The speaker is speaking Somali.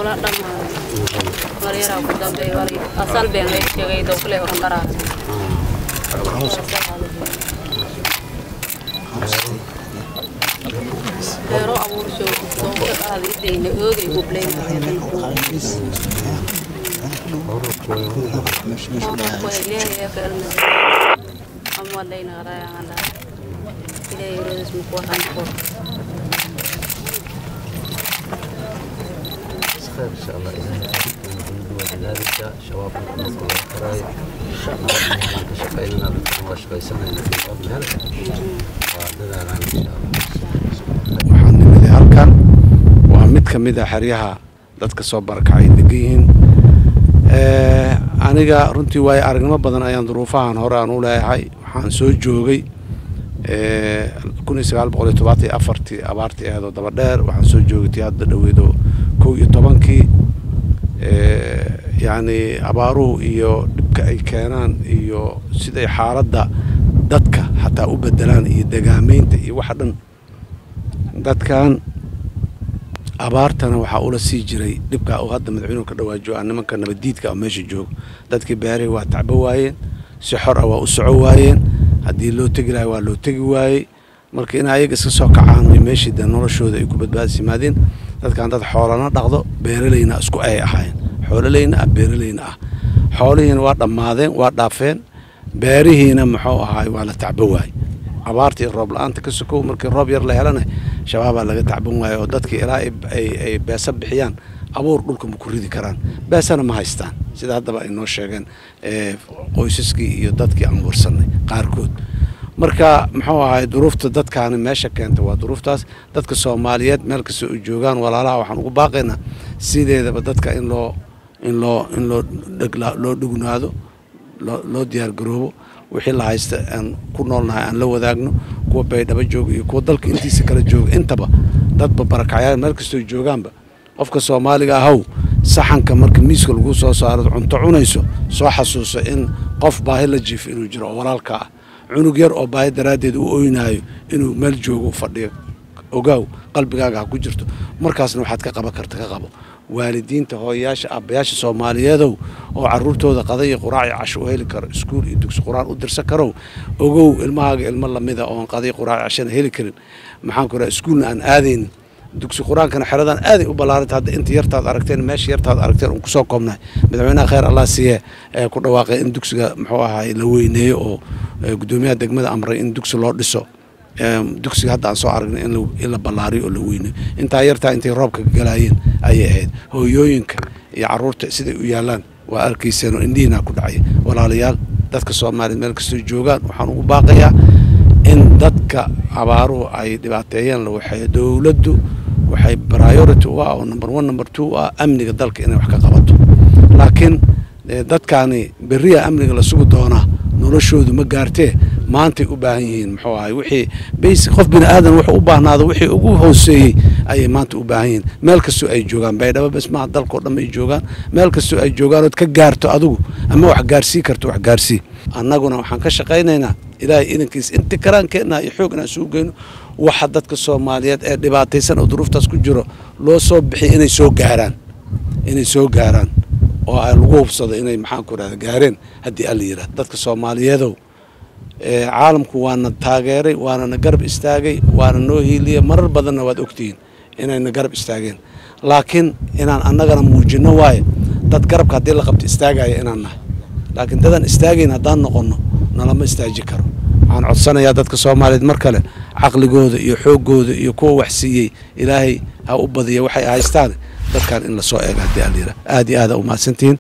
wala dhamaaday waryaraa ku dambeey wali asal been lay sheegay dowkale oran dharaa beero abuursho dowka qaadideyna oogay gublayna amadayna qarayahanda ilaahay roodis muku waxaan qor خير ان شاء الله الى وذلك شباب نذكر القرايه شقينا وشقيسنا في قبل هذا ودلالنا ان شاء الله waxaan nimid halkan waa mid ka mid a xeryaha dadka soo barakacay degan yihiin Eh, aniga runtii waayo aragnimo badan ayaan duruufahan hore aan u leeyahay waxaan soo joogay kun iyo sagaal boqol iyo tobaatan iyo afartii abaartii ahaydoo daba dheer waxaan soo joogay tii hadda dhoweedo kow iyo tobankii Eh, yacni abaaruhu iyo dhibka ay keenaan iyo siday xaaladda dadka xataa u bedelaan iyo degaameynta iyo waxa dhan dadkan abaartana waxaa ula sii jiray dhibka uu hadda madaxweynuhu ka dhawaajo ah nimanka nabadiidka oo meesha jooga dadkii beerihii waa tacbo waayeen si xor ah waa u soco waayeen haddii loo tegi lahay waa loo tegi waayey marka in ayaga iska soo kacaan iyo meeshii de noloshooda ay ku badbaadis yimaadeen dadkan dad xoolana dhaqdo beeralayna isku ay ahaayeen xoololayna ah beeralayna ah xoolihiina waa dhammaadeen waa dhaafeen beerihiina muxuu ahaay waa la tacbo waayey abaarta iyo roob la-aanta ka sokow markii roob yar la helana shabaabaa laga tacban waayo oo dadkii ilaa ay- ay ay beesa bixiyaan abuur dhulka ma ku ridi karaan beesana ma haystaan sida haddaba ay noo sheegeen eh, qoysaskii iyo dadkii aan warsanay qaarkood marka muxuu ahay duruufta dadkaani meesha keenta waa duruuftaas dadka soomaaliyeed meel kasta u joogaan walaalaha waxaan ugu baaqaynaa sideedaba dadka in loo in loo in loo dhegla- loo dhugnaado loo loo diyaar garoobo wixii la haysta aan ku noolnahay aan la wadaagno kuwa baydhabo jooga iyo kuwa dalka intiisa kala jooga intaba dadba barakacyaal meel kastoo joogaanba qofka soomaaliga ahow saxanka marka miiska lagu soo saaro cunto cunayso soo xasuuso in qof baahi la jiifo inuu jiro oo walaalka ah cunug yar oo baahi daraaddeed u oynaayo inuu meel joogo u fadhiyo ogaaw qalbigaaga ha ku jirto markaasna waxaad ka qaban karta ka qabo waalidiinta hooyayaasha aabbayaasha soomaaliyeedow oo caruurtooda qada iyo quraac iyo casho u heli karo iskuul iyo dugsi quraan u dirsan karow ogow ilmahaaga ilmo lamida oon qada iyo quraac iyo cashana heli karin maxaan ku raha iskuulna aan aadaynin dugsi qur-aankana xeradan aaday u ballaaranta hadda inta yartaad aragteen meesha yartaad aragteen uun kusoo koobnahay madaxweynaha khayr allah siiye ee ku dhawaaqay in dugsiga muxuu ahaay la weyneeyo oo eh, guddoomiyaha degmada amray in dugsi loo dhiso Em, dugsiga hadda aan soo aragnay in la- in la ballaariyo oo la weyneeyo intaa yartaa intay roobka galaayeen ayay ahayd hooyooyinka iyo caruurta siday u yaalaan waa arkayseen oo indhihiina ku dhacay walaalayaal dadka soomaaliyeed meel kastoo joogaan waxaan ugu baaqayaa in dadka abaaruhu ay dhibaateeyeen la waxay dowladdu waxay priority u ah oo number one number two u ah amniga dalka inay wax ka qabato laakiin eh, dadkaani beriya amniga la sugi doonaa noloshoodu ma gaartee maantay u baahan yihiin muxuu ahay wixii basic qof bini aadan wuxuu u baahnaado wixii ugu hooseeyey ayay maanta u baahan yihiin meel kastoo ay joogaan baydhabo bes maaha dalkao dhan ay joogaan meel kastoo ay joogaan ood ka gaarto adigu ama wax gaarsii karto wax gaarsii annaguna waxaan ka shaqaynaynaa ilaahay idankiis inti karaankeenna iyo xoog inaan sugu geyno waxa dadka soomaaliyeed ee dhibaataysan oo duruuftaas ku jiro loo soo bixiy inay soo gaaraan inay soo gaaraan oo ay lagu hubsado inay maxaan ku rahda gaareen haddii alla yidhahdo dadka soomaaliyeedow ee caalamku waana taageeray waana na garab istaagay waana noo hiiliyey marar badanna waad ogtihiin inayna garab istaageen laakiin inaan annagana muujinno waaye dad garabka haddii la qabto istaagaya inaan nahay laakiin dadaan istaagayn haddaan noqonno nalama istaaji karo waxaan codsanayaa dadka soomaaliyeed mar kale caqligooda iyo xooggooda iyo kuwa wax siiyey ilaahay ha u badiya waxay haystaan dadkan in lasoo eego haddii alla yidhahdo aad iyo aada u mahadsantihiin